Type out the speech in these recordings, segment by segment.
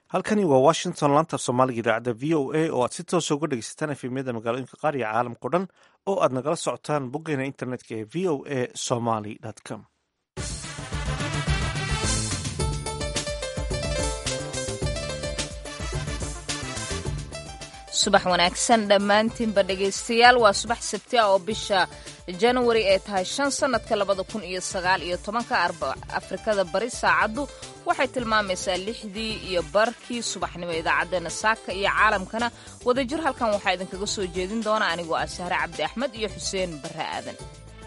halkani waa washington laanta soomaaliga idaacadda v o a oo aad si toosa uga dhegeysataan efemyada magaalooyinka qaar iyo caalamkao dhan oo aad nagala socotaan boggeena internetka ee v o a somaly com subax wanaagsan dhammaantiinba dhegaystayaal waa subax sabti ah oo bisha januari ee tahay shan sannadka labada kun iyo sagaal iyo tobanka afrikada bari saacaddu waxay tilmaamaysaa lixdii iyo barkii subaxnimo idaacaddeenna saaka iyo caalamkana wadajir halkan waxaa idinkaga soo jeedin doona anigoo ah sahre cabdi axmed iyo xuseen barre aadan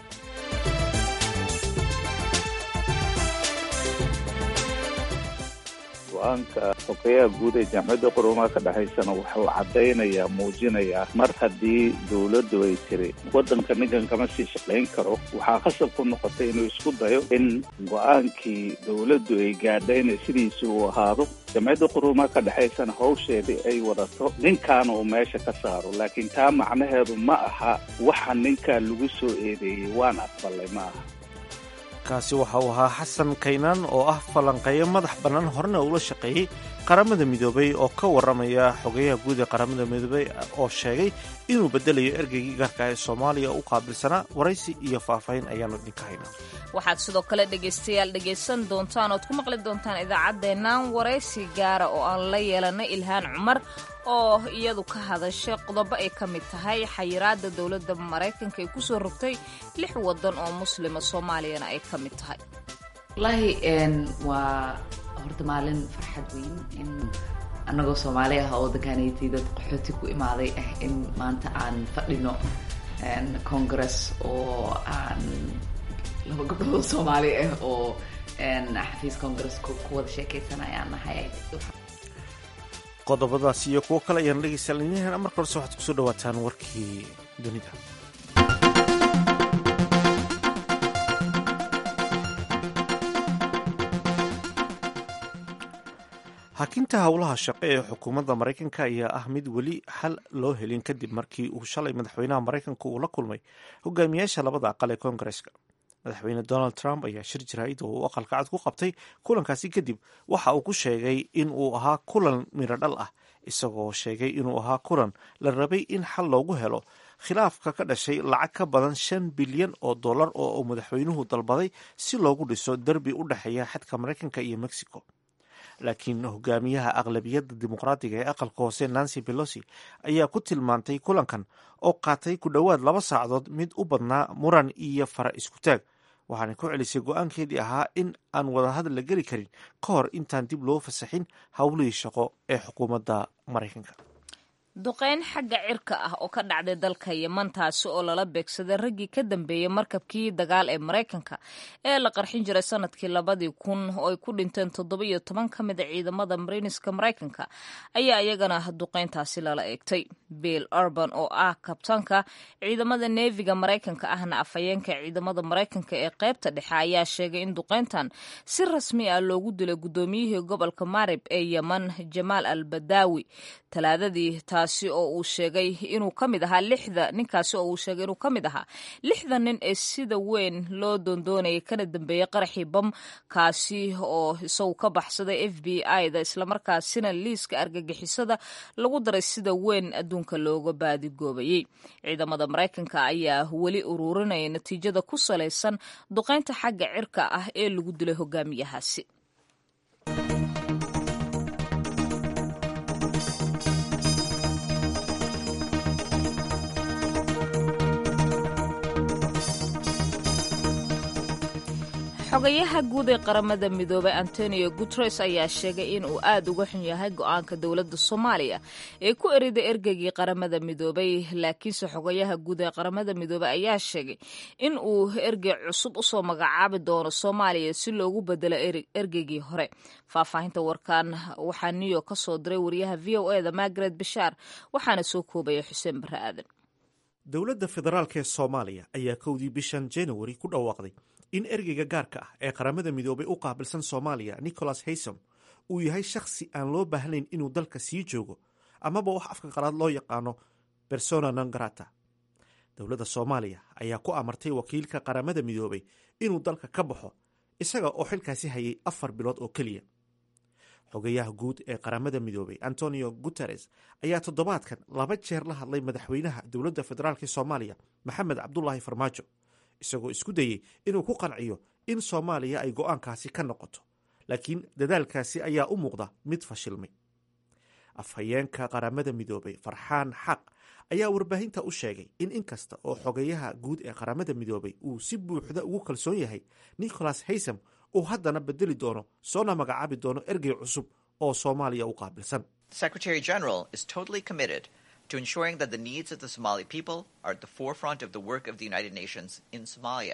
go-aanka xogeyaha guud ee jaamacadda qurumaha ka dhexaysana wuxuu caddaynayaa muujinayaa mar haddii dowladdu ay tiri waddanka ninkan kama sii shaqayn karo waxaa khasab ku noqotay inuu isku dayo in go-aankii dowladdu ay gaadhayna sidiisi uu ahaado jaamacadda qurumaha ka dhexaysana hawsheedii ay wadato ninkaana uu meesha ka saaro laakiin taa macnaheedu ma aha waxa ninkaa lagu soo eedeeyey waan aqbalay ma aha kaasi waxa uu ahaa xasan kaynaan oo ah falanqeeyo madax bannaan horena uula shaqeeyey qaramada midoobay oo ka warramaya xogeyaha guud ee qaramada midoobay oo sheegay inuu beddelayo ergeygii gaarka ee soomaaliya u qaabilsanaa waraysi iyo faahfaahin ayaanu idinka haynaa waxaad sidoo kale dhegaystayaal dhegaysan doontaan ood ku maqli doontaan idaacaddeennan waraysi gaara oo aan la yeelanay ilhaan cumar oo iyadu ka hadashay qodobo ay ka mid tahay xayiraadda dowladda maraykanka ay ku soo rogtay lix waddan oo muslima soomaaliyana ay ka mid tahay wallaahi waa horta maalin farxad weyn in annagoo soomaali ah oo waddankaanaytay dad qaxooti ku imaaday ah in maanta aan fadhino congress oo aan laba gabdhood soomaali ah oo xafiis congress ku wada sheekaysanayaan nahay qodobadaas iyo kuwo kale ayaan dhegaystayaal marka horese waxaad kusoo dhawaataan warkii dunida hakinta howlaha shaqo ee xukuumadda maraykanka ayaa ah mid weli xal loo helin kadib markii uu shalay madaxweynaha maraykanka uu la kulmay hogaamiyaasha labada aqal ee koongareska madaxweyne donald trump ayaa shir jaraa'id oo uu aqalka cad ku qabtay kulankaasi kadib waxa uu ku sheegay in uu ahaa kulan midho dhal ah isagoo sheegay inuu ahaa kulan la rabay in xal loogu helo khilaafka ka dhashay lacag ka badan shan bilyan oo dollar oo uu madaxweynuhu dalbaday si loogu dhiso derbi u dhexeeya xadka maraykanka iyo mexico laakiin hogaamiyaha aqlabiyadda dimuqraadiga ee aqalka hoose nancy belosi ayaa ku tilmaantay kulankan oo qaatay ku dhowaad laba saacadood mid u badnaa muran iyo fara isku taag waxaana ku celisay go-aankeedii ahaa in aan wadahadal la geli karin ka hor intaan dib loo fasaxin howlihii shaqo ee xukuumadda maraykanka duqeyn xagga cirka ah oo ka dhacday dalka yeman taasi oo lala beegsaday raggii ka dambeeyey markabkii dagaal ee maraykanka ee la qarxin jiray sanadkii labadii kun oo ay ku dhinteen toddoba iyo toban ka mid a ciidamada mariiniska maraykanka ayaa iyagana duqeyntaasi lala eegtay bill urban oo ah kabtaanka ciidamada neefiga maraykanka ahna afhayeenka ciidamada maraykanka ee qaybta dhexe ayaa sheegay in duqeyntan si rasmi ah loogu dilay guddoomiyihii gobolka marib ee yeman jamaal al badaawi talaadadii taasi oo uu sheegay inuu ka mid ahaa lixda ninkaasi oo uu sheegay inuu ka mid ahaa lixda nin ee sida weyn loo doondoonayay kana dambeeyey qaraxii bam kaasi oo isagu ka baxsaday f b i da islamarkaasina liiska argagixisada lagu daray sida weyn adduunka looga baadigoobayey ciidamada maraykanka ayaa weli ururinaya natiijada ku salaysan duqeynta xagga cirka ah ee lagu dilay hogaamiyahaasi xogayaha guud ee qaramada midoobay antonio guteres ayaa sheegay in uu aad uga xun yahay go-aanka dowladda soomaaliya ee ku eriday ergeygii qaramada midoobay laakiinse xogayaha guud ee qaramada midoobey ayaa sheegay in uu ergey cusub usoo magacaabi doono soomaaliya si loogu bedelo ergeygii hore faahfaahinta warkan waxaa new york ka soo diray wariyaha v o e da margaret bashaar waxaana soo koobaya xuseen barre aadan dowladda federaalk ee soomaaliya ayaa kowdii bishan januari ku dhawaaqday in ergeyga gaarka ah ee qaramada midoobay u qaabilsan soomaaliya nicholas haysom uu yahay shakhsi aan loo baahnayn inuu dalka sii joogo amaba wax afka qalaad loo yaqaano persona non grata dowladda soomaaliya ayaa ku amartay wakiilka qaramada midoobay inuu dalka ka baxo isaga oo xilkaasi hayay afar bilood oo keliya xogayaha guud ee qaramada midoobay antonio guteres ayaa toddobaadkan laba jeer la hadlay madaxweynaha dowladda federaalk soomaaliya maxamed cabdulaahi farmaajo isagoo isku dayey inuu ku qanciyo in soomaaliya ay go-aankaasi ka noqoto laakiin dadaalkaasi ayaa u muuqda mid fashilmay afhayeenka qaramada midoobay farxaan xaq ayaa warbaahinta u sheegay in inkasta oo xogayaha guud ee qaramada midoobay uu si buuxda ugu kalsoon yahay nicholas haysam uu haddana bedeli doono soona magacaabi doono ergey cusub oo soomaaliya u qaabilsan Secretary General is totally committed to ensuring that the needs of the Somali people are at the forefront of the work of the United Nations in Somalia.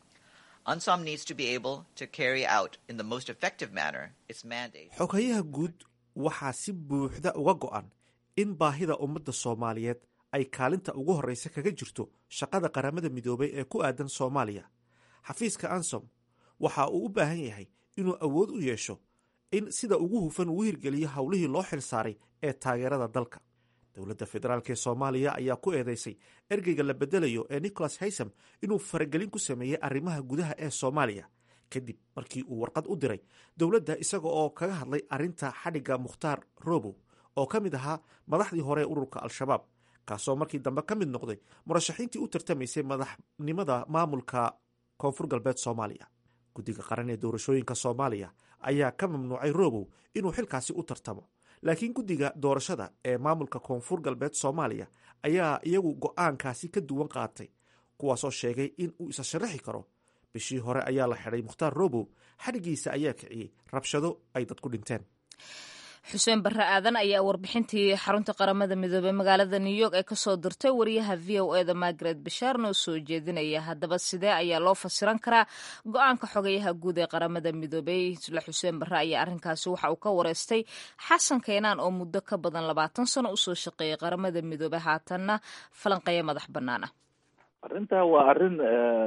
UNSOM needs to be able to carry out in the most effective manner its mandate. xogayaha guud waxaa si buuxda uga go-an in baahida ummadda soomaaliyeed ay kaalinta ugu horreysa kaga jirto shaqada qaramada midoobay ee ku aadan soomaaliya xafiiska ansom waxa uu u baahan yahay inuu awood u yeesho in sida ugu hufan uu hirgeliyo howlihii loo xil saaray ee taageerada dalka dowladda federaalk ee soomaaliya ayaa ku eedeysay ergeyga la bedelayo ee nicholas haysam inuu faragelin ku sameeyey arrimaha gudaha ee soomaaliya kadib markii uu warqad u diray dowladda isaga oo kaga hadlay arrinta xadhigga mukhtaar robow oo ka mid ahaa madaxdii hore ee ururka al-shabaab kaasoo markii dambe ka mid noqday murashaxiintii u tartamaysay madaxnimada maamulka koonfur galbeed soomaaliya guddiga qaran ee doorashooyinka soomaaliya ayaa ka mamnuucay robow inuu xilkaasi u tartamo laakiin guddiga doorashada ee maamulka koonfur galbeed soomaaliya ayaa iyagu go-aankaasi ka duwan qaatay kuwaasoo sheegay in uu isa sharaxi karo bishii hore ayaa la xidhay mukhtaar robow xadhigiisa ayaa kiciyey rabshado ay dadku dhinteen xuseen barre aadan ayaa warbixintii xarunta qaramada midoobey magaalada new york ee kasoo dirtay wariyaha v o eda margaret bashaar noo soo jeedinaya haddaba sidee ayaa loo fasiran karaa go-aanka xogayaha guud ee qaramada midoobey isla xuseen barre ayaa arrinkaasi waxa uu ka wareystay xasan keenaan oo muddo ka badan labaatan sano usoo shaqeeyay qaramada midoobey haatanna falanqeeya madax bannaan ah arrintaa waa arrin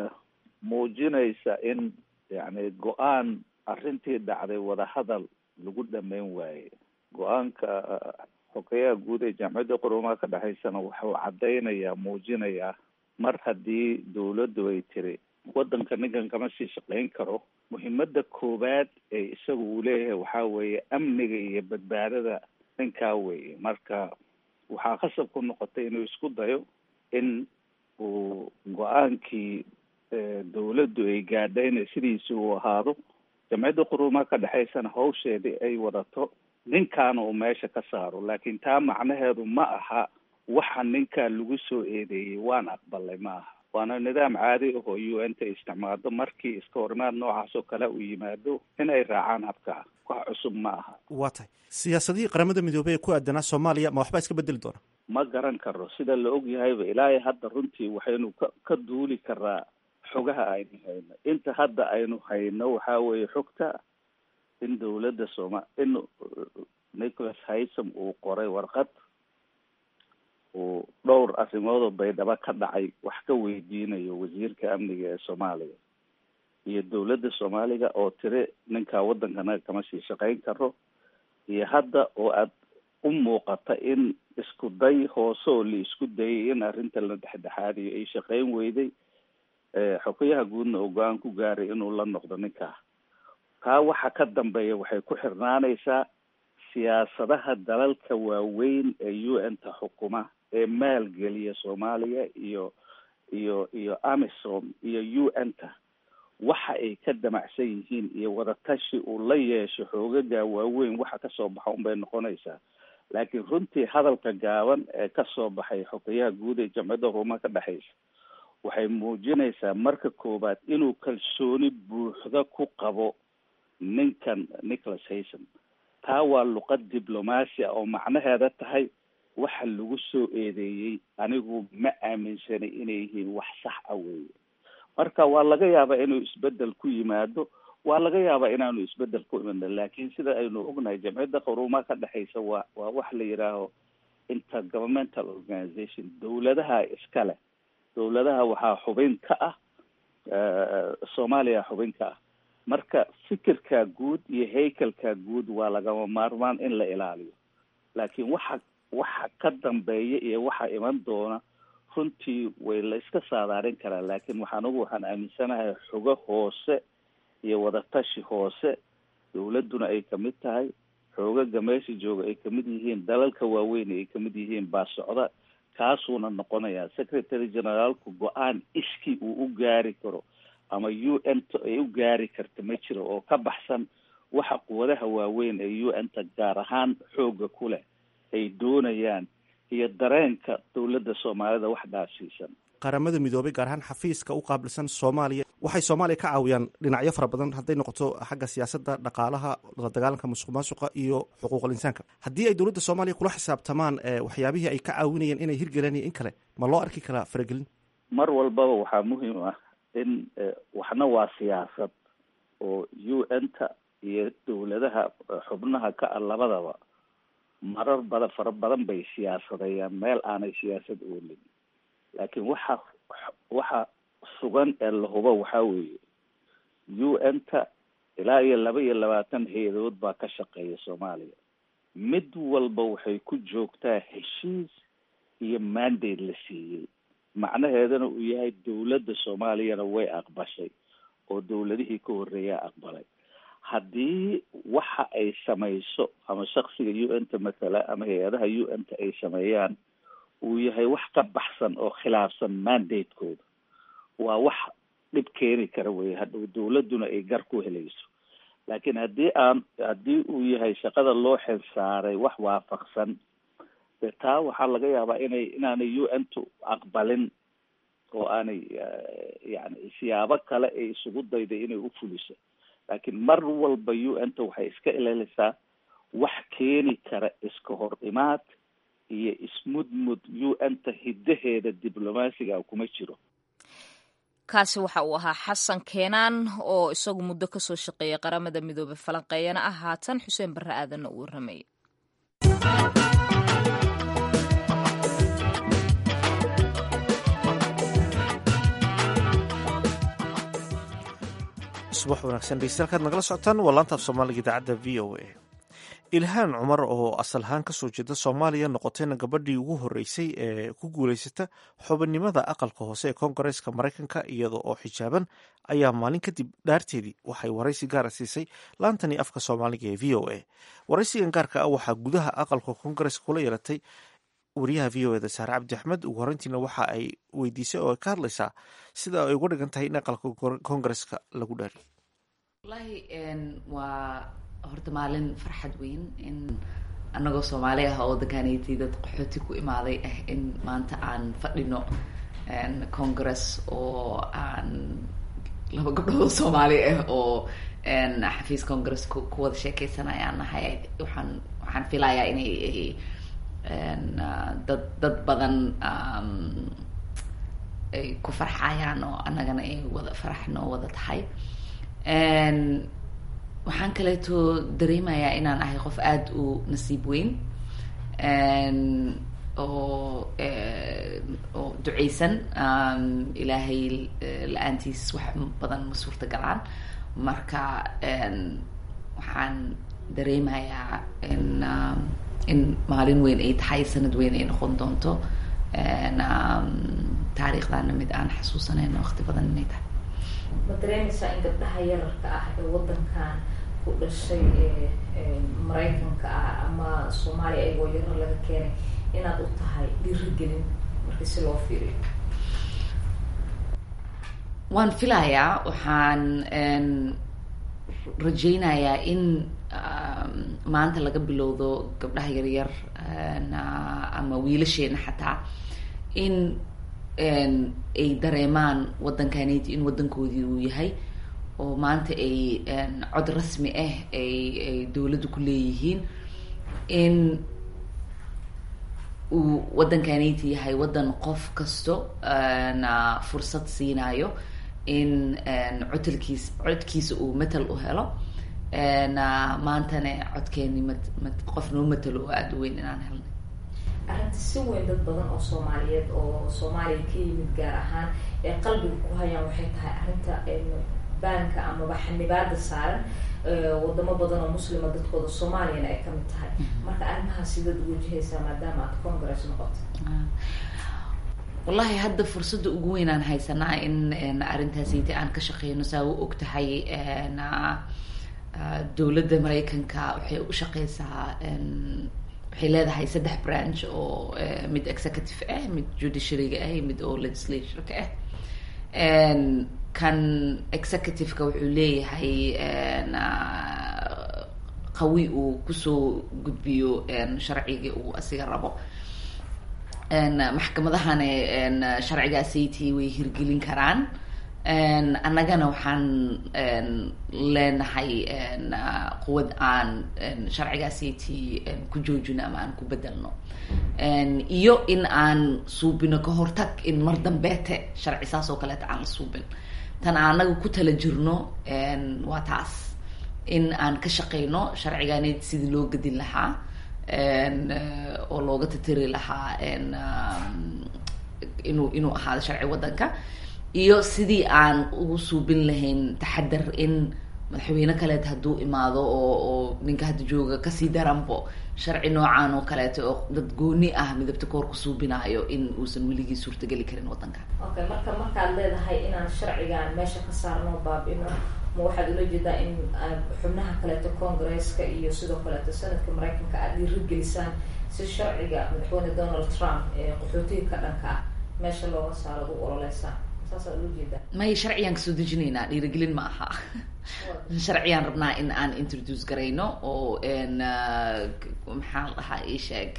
muujinaysa in yani go-aan arrintii dhacday wadahadal lagu dhameyn waaye go-aanka xogeyaha guud ee jaamacadda qurumaha ka dhexaysana waxuu caddaynayaa muujinayaa mar haddii dawladdu ay tiri waddanka ninkan kama sii shaqayn karo muhiimada koowaad ee isaga uu leeyahay waxaa weeye amniga iyo badbaadada ninkaa weeye marka waxaa khasab ku noqotay inuu isku dayo in uu go-aankii dawladdu ay gaadhayna sidiisi uu ahaado jamciyadda qurumaha ka dhexaysana hawsheedii ay wadato ninkaana uu meesha ka saaro laakiin taa macnaheedu ma aha waxa ninkaa lagu soo eedeeyey waan aqbalay ma aha waana nidaam caadi ah oo u n ta isticmaado markii iska horimaad noocaas oo kale uu yimaado in ay raacaan habkaa wax cusub ma aha waa tahay siyaasadihii qaramada midoobey ee ku aadanaa soomaaliya ma waxbaa iska bedeli doona ma garan karo sida la og yahayba ilaahay hadda runtii waxaynu ka ka duuli karaa xogaha aynu hayno inta hadda aynu hayno waxaa weeye xogta in dawladda sooma in nicholas haysam uu qoray warqad uu dhowr arrimoodoo baydhabo ka dhacay wax ka weydiinayo wasiirka amniga ee soomaaliya iyo dawladda soomaaliga oo tiri ninkaa waddankana kama sii shaqayn karo iyo hadda oo aad u muuqata in isku day hoose oo la isku dayay in arrinta la dhexdhexaadiyo ay shaqayn weyday xogayaha guudna oo go-aan ku gaaray inuu la noqdo ninkaa kaa waxa ka dambeeya waxay ku xirnaanaysaa siyaasadaha dalalka waaweyn ee u n ta xukuma ee maalgeliya soomaaliya iyo iyo iyo amisom iyo u n ta waxa ay ka damacsan yihiin iyo wadatashi uu la yeesho xoogaga waaweyn waxa kasoo baxa unbay noqonaysaa laakiin runtii hadalka gaaban ee kasoo baxay xogayaha guud ee jamciyadda ruumaha ka dhexaysa waxay muujinaysaa marka koowaad inuu kalsooni buuxda ku qabo ninkan nicholas hayson taa waa luqad diblomaasi ah oo macnaheeda tahay waxa lagu soo eedeeyey anigu ma aaminsanay inay yihiin wax sax ah weeye marka waa laga yaabaa inuu isbedel ku yimaado waa laga yaabaa inaanu isbedel ku imanin laakiin sida aynu ognahay jamciyadda qaruumaha ka dhexaysa waa waa wax la yidhaaho intergovernmental organization dawladaha iskale dawladaha waxaa xubin ka ah soomaaliya xubin ka ah marka fikirka guud iyo haykalka guud waa lagama maarmaan in la ilaaliyo laakiin waxa waxa ka dambeeya iyo waxa iman doona runtii way la iska saadaarin karaa laakiin waxaan ugu waxaan aaminsanahay xogo hoose iyo wadatashi hoose dawladduna ay kamid tahay xoogaga meesha jooga ay kamid yihiin dalalka waaweyn ay kamid yihiin baa socda kaasuuna noqonayaa secretary generaalku go-aan iskii uu u gaari karo ama u n t ay u gaari karta ma jiro oo ka baxsan waxa quwadaha waaweyn ee u n ta gaar ahaan xooga ku leh ay doonayaan iyo dareenka dowladda soomaalida wax dhaafsiisan qaramada midoobay gaar ahaan xafiiska u qaabilsan soomaaliya waxay soomaaliya ka caawiyaan dhinacyo fara badan hadday noqoto xagga siyaasadda dhaqaalaha la dagaalanka musuq maasuqa iyo xuquuqal insaanka haddii ay dowladda soomaaliya kula xisaabtamaan waxyaabihii ay ka caawinayeen inay hirgeleen iyo in kale ma loo arki karaa faragelin mar walbaba waxaa muhiim ah in waxna waa siyaasad oo u n ta iyo dowladaha xubnaha ka ah labadaba marar bada fara badan bay siyaasadeeyaan meel aanay siyaasad oolin laakiin waxa waxa sugan ee la hubo waxaa weeye u n ta ilaa iyo laba iyo labaatan hay-adood baa ka shaqeeya soomaaliya mid walba waxay ku joogtaa heshiis iyo mandate la siiyey macnaheedana uu yahay dowladda soomaaliyana way aqbashay oo dowladihii ka horreeyaa aqbalay haddii waxa ay samayso ama shaksiga u n ta mathala ama hay-adaha u n ta ay sameeyaan uu yahay wax ka baxsan oo khilaafsan mandate-kooda waa wax dhib keeni kara wey hadhow dowladduna ay gar ku helayso laakiin haddii aan haddii uu yahay shaqada loo xil saaray wax waafaqsan de taa waxaa laga yaabaa inay inaanay u n tu aqbalin oo aanay yani siyaabo kale ay isugu dayday inay u fuliso laakiin mar walba u n ta waxay iska ilalisaa wax keeni kara iska hor imaad iyo ismudmud u n ta hiddaheeda diblomaasiga kuma jiro kaasi waxa uu ahaa xasan keenaan oo isagu muddo kasoo shaqeeyay qaramada midoobey falanqeeyana ah haatan xuseen barre aadanna uu warramayay subax wanaagsan dhegeystayaal nagala socotaan waa laanta af soomaaliga idaacadda v o a ilhaan cumar oo asal ahaan kasoo jeeda soomaaliya noqotayna gabadhii ugu horeysay ee ku guuleysata xubinimada aqalka hoose ee koongareeska maraykanka iyada oo xijaaban ayaa maalin kadib dhaarteedii waxay waraysi gaara siisay laantani afka soomaaliga ee v o a waraysigan gaarka ah waxaa gudaha aqalka koongareeska kula yeelatay wariyaha v o eda saare cabdi axmed ugu horeyntiina waxa ay weydiisay oo ay ka hadlaysaa sida ay uga dhigan tahay in aqalka koongareeska lagu dhaariyo wallaahi waa horta maalin farxad weyn in anagoo soomaali ah oo waddankaanaytay dad qaxooti ku imaaday ah in maanta aan fadhino congress oo aan laba gabdhood soomaali ah oo xafiis congress ku wada sheekeysanayaan nahay waxaan waxaan filayaa inay dad dad badan ay ku farxayaan oo annagana ay wada faraxno wada tahay waxaan kaleeto dareemayaa inaan ahay qof aada u nasiib weyn oo oo duceysan ilaahay la-aantiis wax badan ma suurta galaan marka waxaan dareemayaa in in maalin weyn ay tahay sanad weyn ay noqon doonto taariikhdana mid aan xasuusanayno waqti badan inay tahay ma dareemaysaa in gabdhaha yararka ah ee waddankan ku dhashay ee maraykanka ah ama soomaaliya ayagoo yarar laga keenay inaad u tahay dhiirigelin markii si loo fiiriyo waan filayaa waxaan rajaynayaa in maanta laga bilowdo gabdhaha yaryar ama wiilasheena xataa in ay dareemaan waddankaneti in waddankoodii uu yahay oo maanta ay cod rasmi ah ay ay dowladdu ku leeyihiin in uu waddankaneti yahay waddan qof kasto na fursad siinayo in codalkiis codkiisa uu matal u helo maantana codkeeni mat mat qof noo matalo oo aada u weyn inaan helnay arrinta si weyn dad badan oo soomaaliyeed oo soomaaliya ka yimid gaar ahaan ee qalbiga ku hayaan waxay tahay arrinta baanka amaba xanibaada saaran wadamo badan oo muslima dadkooda soomaaliyana ay kamid tahay marka arrimahaas sidaad uwajahaysaa maadaama aad congress noqoto wallahi hadda fursadda ugu weynaan haysanaa in arrintaasiti aan ka shaqeyno saa u og tahay dowladda maraykanka waxay u shaqeysaa waxay leedahay saddex branch oo mid executive ah mid judiciaryga ah mid oo legislatureka ah kan executive-ka wuxuu leeyahay qawi uu kusoo gudbiyo sharcigii uu asiga rabo maxkamadahana sharcigaasayt way hirgelin karaan annagana waxaan leenahay quwad aan sharcigaasayt ku joojino ama aan ku bedelno iyo in aan suubino ka hortag in mar dambeete sharci saas oo kaleeta aan la suubin tan anaga ku tala jirno waa taas in aan ka shaqeyno sharcigaaned sidii loo gedin lahaa oo looga tatiri lahaa inuu inuu ahaado sharci waddanka iyo sidii aan ugu suubin lahayn taxadar in madaxweyne kaleet hadduu imaado oo oo ninka hadda jooga kasii daranbo sharci noocan oo kaleeto oo dad gooni ah midabta koor ku suubinaayo in uusan weligii suurtageli karin waddanka okay marka markaad leedahay inaan sharcigan meesha ka saarno baabino ma waxaad ula jeedaa in xubnaha kaleeto congresska iyo sidoo kaleeto sanadka maraykanka aad dhiirigelisaan si sharciga madaxweyne donald trump ee qaxootiga ka dhanka ah meesha looga saaro ad u ololeysaan saasaad ula jeedaa may sharcigaan kasoo dejinaynaa dhiirigelin ma aha sharcigaan rabnaa in aan introduce garayno oo maxaa la dhahaa isheeg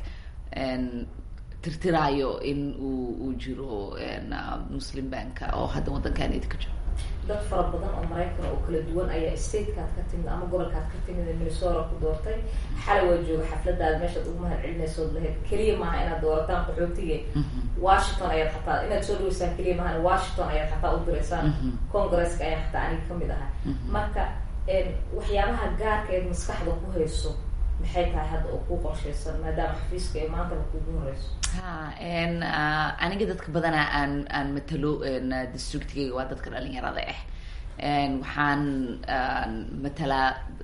tirtiraayo in uu uu jiro muslim banka oo hadda waddankaanedi ka jiro dad fara badan oo maraykan oo kala duwan ayaa statekaad ka timid ama gobolkaad ka timid ee minnesota ku doortay xalay waa jooga xafladaada meeshaad ugu mahad celinaysood lahayd keliya maaha inaad doorataan qaxootige washington ayaad xataa inaad soo dhaweysaan keliya maahan washington ayaad xataa u direysaan congresska ayaan xataa aniga kamid ahay marka waxyaabaha gaarka eed maskaxda ku hayso maxay tahay hadda oo kuu qorshaysan maadaama xafiiska ee maantaba kuugu horeyso ha aniga dadka badanaa aan aan matalo districtigayga waa dadka dhalinyarada ah waxaan matalaa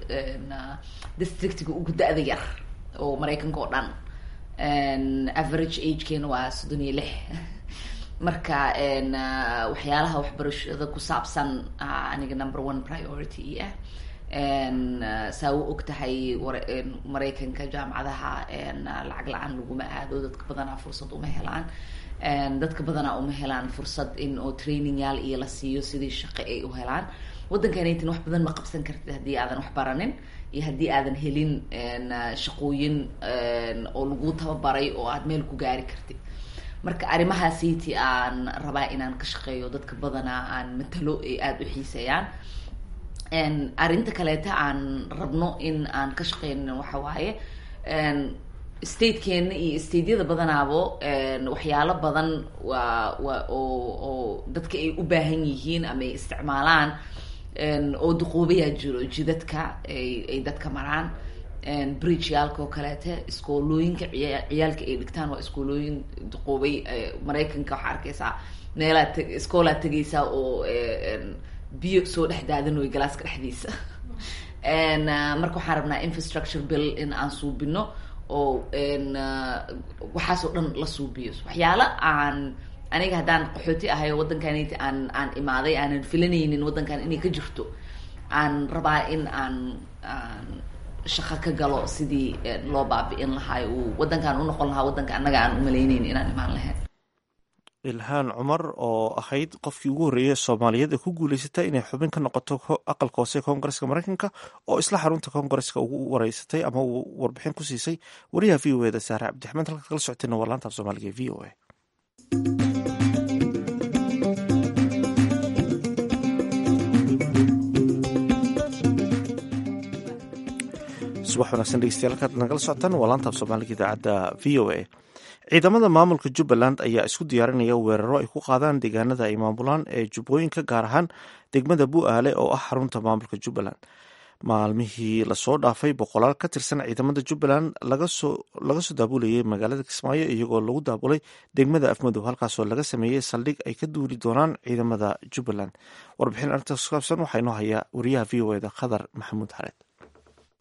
districtiga ugu da-da yar oo maraykanka oo dhan average agekeena waa soddon iyo lix marka waxyaalaha waxbarashada ku saabsan aniga number one priority ah saa u og tahay maraykanka jaamacadaha lacag la-aan laguma aado dadka badanaa fursad uma helaan dadka badanaa uma helaan fursad in oo training yaal iyo la siiyo sidii shaqo ay u helaan waddankanaytin wax badan ma qabsan kartid haddii aadan wax baranin iyo haddii aadan helin shaqooyin oo lagu tababaray oo aad meel ku gaari kartid marka arrimahaasiti aan rabaa inaan ka shaqeeyo dadka badanaa aan matalo ay aada u xiiseeyaan arrinta kaleeta aan rabno in aan ka shaqeyno waxa waaye statekeena iyo stateyada badanaabo waxyaalo badan waa waa oo oo dadka ay u baahan yihiin ama ay isticmaalaan oo duqoobayaa jiro jidadka ay ay dadka maraan bridge yaalka oo kaleete iskoolooyinka ciya ciyaalka ay dhigtaan waa iskoolooyin duqoobay maraykanka waxaa arkeysaa meelaad t iskoolaad tegeysaa oo biyo soo dhex daadanoy galaaska dhexdiisa marka waxaan rabnaa infrastructure bill in aan suubino oo waxaasoo dhan la suubiyo waxyaalo aan aniga haddaan qaxooti ahay oo waddankaniti aan aan imaaday aanan filanaynin waddankan inay ka jirto aan rabaa in aan aan shaqo ka galo sidii loo baabi'in lahaay uu waddankan u noqon lahaa waddanka annaga aan umalaynayn inaan imaan lahayn ilhaan cumar oo ahayd qofkii ugu horreeyay soomaaliyeed ee ku guuleysatay inay xubin ka noqoto aqalka hoose koongareska maraykanka oo isla xarunta koongareska ugu wareysatay ama uu warbixin ku siisay wariyaha v o eda saare cabdixmed halkaad kala socotayna waa laanta af soomaaliga e v o a subax wanaagsan dhegeystayaal halkaad nagala socotaan waa laanta af soomaaliga idaacadda v o a ciidamada maamulka jubbaland ayaa isku diyaarinaya weeraro ay ku qaadaan deegaanada ay maamulaan ee jubbooyinka gaar ahaan degmada bu-aale oo ah xarunta maamulka jubbaland maalmihii lasoo dhaafay boqolaal ka tirsan ciidamada jubbaland laga soo daabulayay magaalada kismaayo iyagoo lagu daabulay degmada afmadow halkaasoo laga sameeyey saldhig ay ka duuli doonaan ciidamada jubbaland warbixin arrintaas ku saabsan waxaa inoo hayaa wariyaha v o eda khadar maxamuud xareed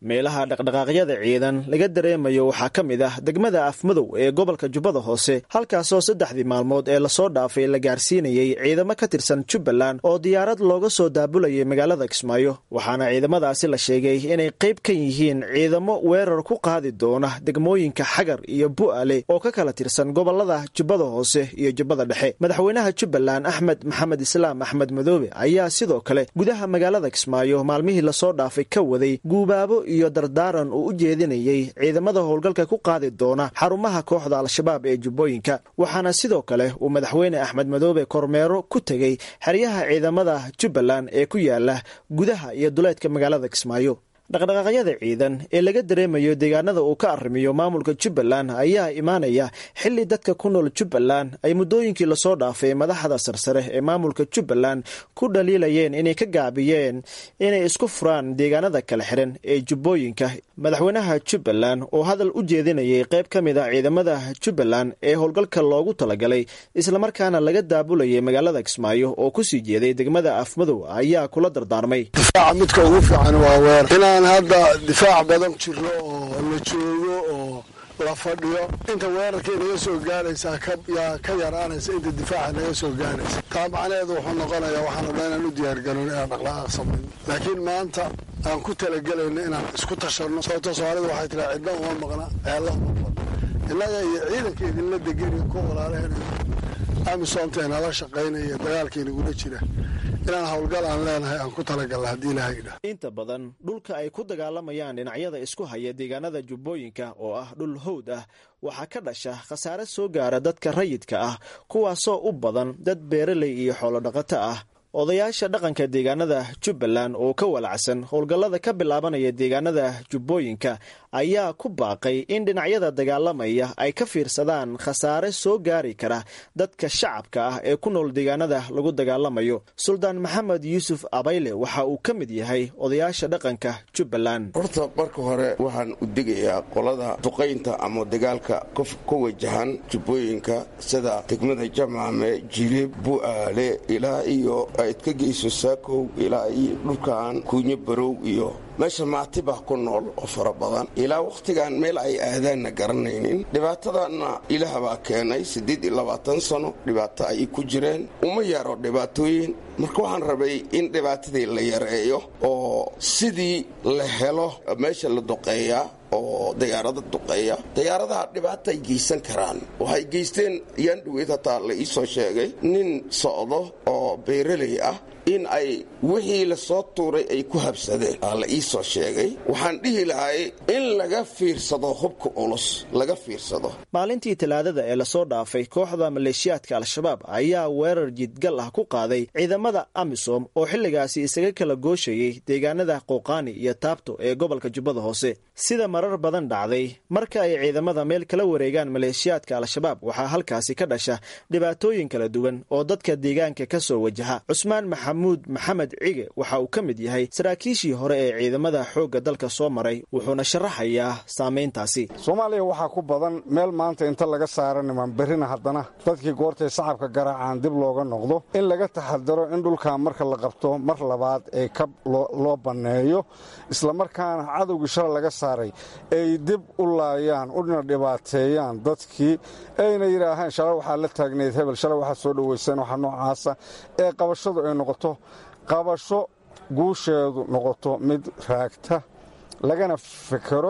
meelaha dhaqdhaqaaqyada ciidan laga dareemayo waxaa ka mid ah degmada afmadow ee gobolka jubbada hoose halkaasoo saddexdii maalmood ee lasoo dhaafay la gaarsiinayey ciidamo ka tirsan jubbaland oo diyaarad looga soo daabulayay magaalada kismaayo waxaana ciidamadaasi la sheegay inay qayb ka yihiin ciidamo weerar ku qaadi doona degmooyinka xagar iyo bu'ale oo ka kala tirsan gobolada jubbada hoose iyo jubbada dhexe madaxweynaha jubbaland axmed maxamed islaam axmed madoobe ayaa sidoo kale gudaha magaalada kismaayo maalmihii lasoo dhaafay ka waday guubaabo iyo dardaaran uu u jeedinayey ciidamada howlgalka ku qaadi doona xarumaha kooxda al-shabaab ee jubbooyinka waxaana sidoo kale uu madaxweyne axmed madoobe kormeero ku tegey xeryaha ciidamada jubbaland ee ku yaala gudaha iyo duleedka magaalada kismaayo dhaqdhaqaaqyada ciidan ee laga dareemayo deegaanada uu ka arrimiyo maamulka jubbaland ayaa imaanaya xili dadka ku nool jubbaland ay muddooyinkii lasoo dhaafay madaxda sarsare ee maamulka jubbaland ku dhaliilayeen inay ka gaabiyeen inay isku furaan deegaanada kala xiran ee jubbooyinka madaxweynaha jubbaland oo hadal u jeedinayay qayb ka mid a ciidamada jubbaland ee howlgalka loogu talagalay islamarkaana laga daabulayay magaalada kismaayo oo kusii jeeday degmada afmadow ayaa kula dardaarmay midka ugu fiican waa weer inaan hadda difaac badan jirno oo la joogo oo la fadhiyo inta weerarkay naga soo gaaraysaa yaa ka yaraanaysa inta difaaca naga soo gaaraysa taa macnaheedu wuxuu noqonayaa waxaan rabnaa inaan u diyaargaroon inaan dhaqdhaqaaq samayn laakiin maanta aan ku talagelayno inaan isku tashanno sababto soomaalida waxay tiraa cidna uma maqna ceella uma fadno innaga iyo ciidanka idinla degan ku walaalahaynayo amisoomteena la shaqaynaya dagaalkaynagula jira inaan howlgal aan leenahay aan ku talagalna haddii ilaahay idhah inta badan dhulka ay ku dagaalamayaan dhinacyada isku haya deegaanada jubbooyinka oo ah dhul howd ah waxaa ka dhasha khasaare soo gaara dadka rayidka ah kuwaasoo u badan dad beeraley iyo xoolodhaqato ah odayaasha dhaqanka deegaanada jubbaland oo ka walacsan howlgallada ka bilaabanaya deegaanada jubbooyinka ayaa ku baaqay in dhinacyada dagaalamaya ay ka fiirsadaan khasaare soo gaari kara dadka shacabka ah ee ku nool deegaanada lagu dagaalamayo suldaan maxamed yuusuf abayle waxa uu ka mid yahay odayaasha dhaqanka jubbaland horta marka hore waxaan u degayaa qolada duqaynta ama dagaalka ka wajahan jubbooyinka sida degmada jamcame jilib bu'aale ilaa iyo ayd ka geyso saakow ilaa iyo dhulkan kuunyo barow iyo meesha maatibah ku nool oo fara badan ilaa wakhtigan meel ay aadaanna garanaynin dhibaatadanna ilaah baa keenay siddeed iyo labaatan sano dhibaato ay ku jireen uma yaro dhibaatooyin marka waxaan rabay in dhibaatadii la yareeyo oo sidii la helo meesha la duqeeyaa oo dayaarada duqeeya dayaaradaha dhibaata ay geysan karaan waxay geysteen yaan dhaweyd hataa la ii soo sheegay nin socdo oo beeraley ah in ay wixii lasoo tuuray ay ku habsadeen aa la ii soo sheegay waxaan dhihi lahay in laga fiirsado hubka culus laga fiirsado maalintii talaadada ee lasoo dhaafay kooxda maleeshiyaadka al-shabaab ayaa weerar jidgal ah ku qaaday ciidamada amisom oo xilligaasi isaga kala gooshayay deegaanada qooqaani iyo taabto ee gobolka jubbada hoose sida marar badan dhacday marka ay ciidamada meel kala wareegaan maleeshiyaadka al-shabaab waxaa halkaasi ka dhasha dhibaatooyin kala duwan oo dadka deegaanka ka soo wajaha cusmaan maxamuud maxamed cige waxa uu ka mid yahay saraakiishii hore ee ciidamada xoogga dalka soo maray wuxuuna sharaxayaa saamayntaasi soomaaliya waxaa ku badan meel maanta inta laga saara niman berrina haddana dadkii goortay shacabka garaacaan dib looga noqdo in laga taxadaro in dhulkan marka la qabto mar labaad ee kab loo banneeyo islamarkaana cadowgii shala laga saaray ay dib u laayaan una dhibaateeyaan dadkii ayna yidhaahaan shalay waxaa la taagnayd hebel shalay waxaa soo dhoweyseen waxa noocaasa ee qabashadu ay noqoto qabasho guusheedu noqoto mid raagta lagana fikero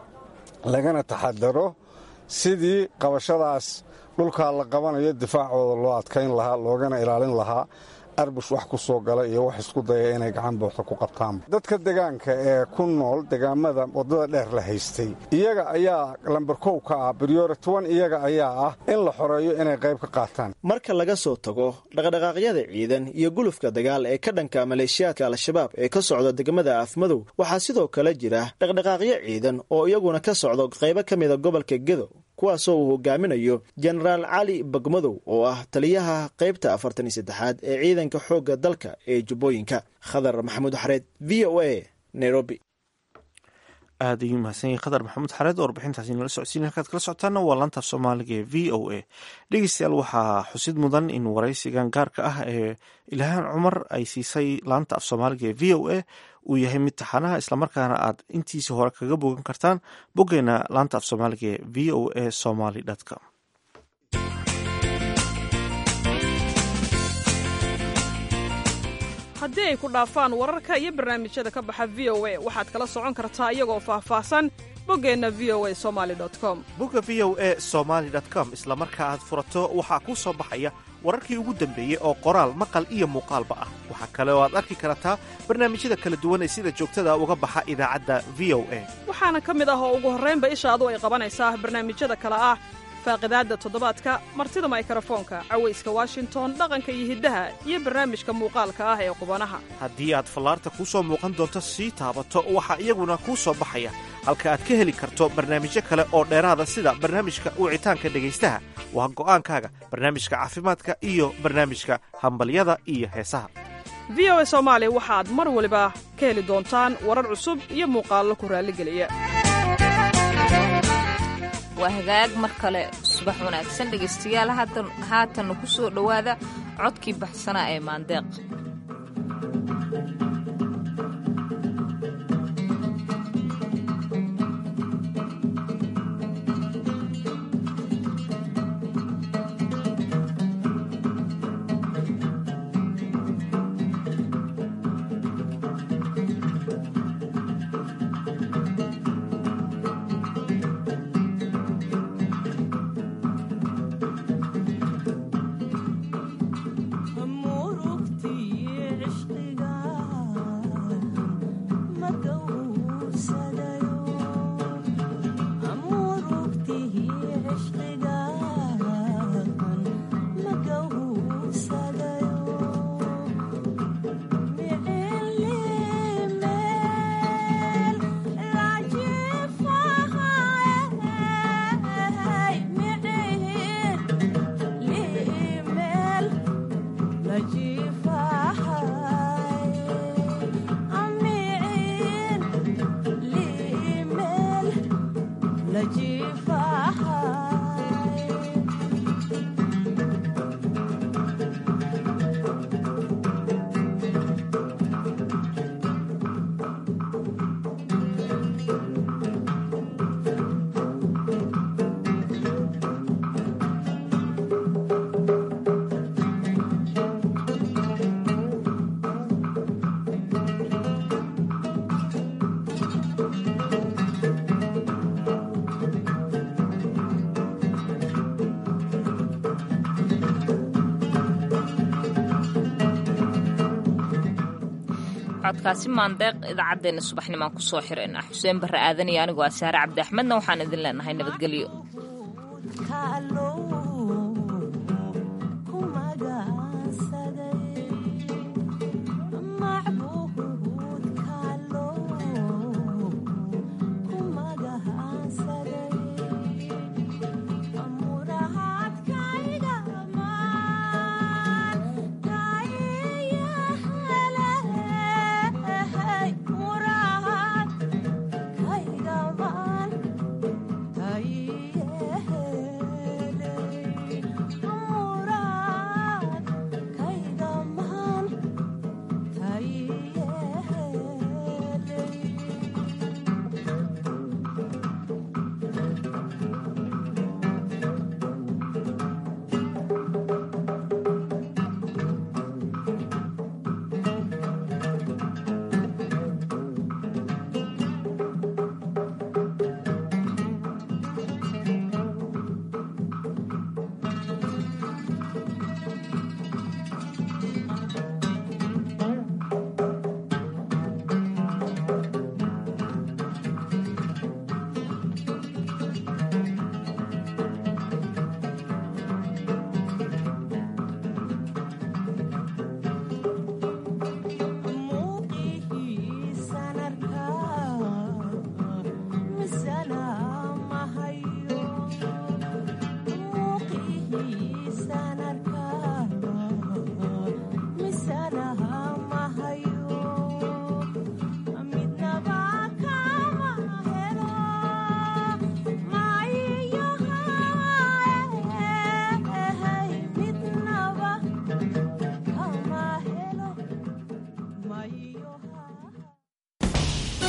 lagana taxadaro sidii qabashadaas dhulkaa la qabanayo difaacooda loo adkayn lahaa loogana ilaalin lahaa arbush wax ku soo gala iyo wax isku daya inay gacan buuxda ku qabtaan dadka degaanka ee ku nool degaamada waddada dheer la haystay iyaga ayaa lambar kow ka ah brioritowan iyaga ayaa ah in la xoreeyo inay qayb ka qaataan marka laga soo tago dhaqdhaqaaqyada ciidan iyo gulufka dagaal ee ka dhanka maleeshiyaadka al-shabaab ee ka socda degmada afmadow waxaa sidoo kale jira dhaqdhaqaaqyo ciidan oo iyaguna ka socdo qaybo ka mida gobolka gedo kuwaasoo uu hogaaminayo jenaraal cali bagmadow oo ah taliyaha qaybta afartan iyo saddexaad ee ciidanka xoogga dalka ee jubbooyinka khadar maxamuud xareed v o a nairobi aad ayuu mahadsan yahay khadar maxamuud xareed oo warbixintaasi nala socodsiin halkaad kala socotaana waa laantaaf soomaaliga ee v o a dhegeystayaal waxaa xusid mudan in waraysigan gaarka ah ee ilhaan cumar ay siisay laanta af soomaaliga ee v o a uu yahay mid taxanaha islamarkaana aad intiisa hore kaga bogan kartaan boggeena laanta af soomaaliga ee v o a somaly com haddii ay ku dhaafaan wararka iyo barnaamijyada ka baxa v o a waxaad kala socon kartaa iyagoo faahfaahsan boggeenna v o a somaly com bogga v o a somaly com isla marka aad furato waxaa kuu soo baxaya wararkii ugu dambeeyey oo qoraal maqal iyo muuqaalba ah waxaa kale oo aad arki kartaa barnaamijyada kala duwan ee sida joogtada uga baxa idaacadda v o a waxaana ka mid ah oo ugu horraynba ishaadu ay qabanaysaa barnaamijyada kale ah faaqidaadda toddobaadka martida maykarafoonka cawayska washington dhaqanka iyo hiddaha iyo barnaamijka muuqaalka ah ee qubanaha haddii aad fallaarta kuu soo muuqan doonto sii taabato waxaa iyaguna kuu soo baxaya halka aad ka heli karto barnaamijyo kale oo dheeraada sida barnaamijka wicitaanka dhegaystaha waa go'aankaaga barnaamijka caafimaadka iyo barnaamijka hambalyada iyo heesaha v o a soomaali waxaad mar waliba ka heli doontaan warar cusub iyo muuqaallo ku raalligeliya waa hagaag mar kale subax wanaagsan dhegaystayaal haatanna ku soo dhowaada codkii baxsanaa ee maandeeq codkaasi maandeeq idaacaddeenna subaxnimaan ku soo xirayna xuseen barre aadan iyo anigoo asaare cabdi axmedna waxaan idin leenahay nabadgelyo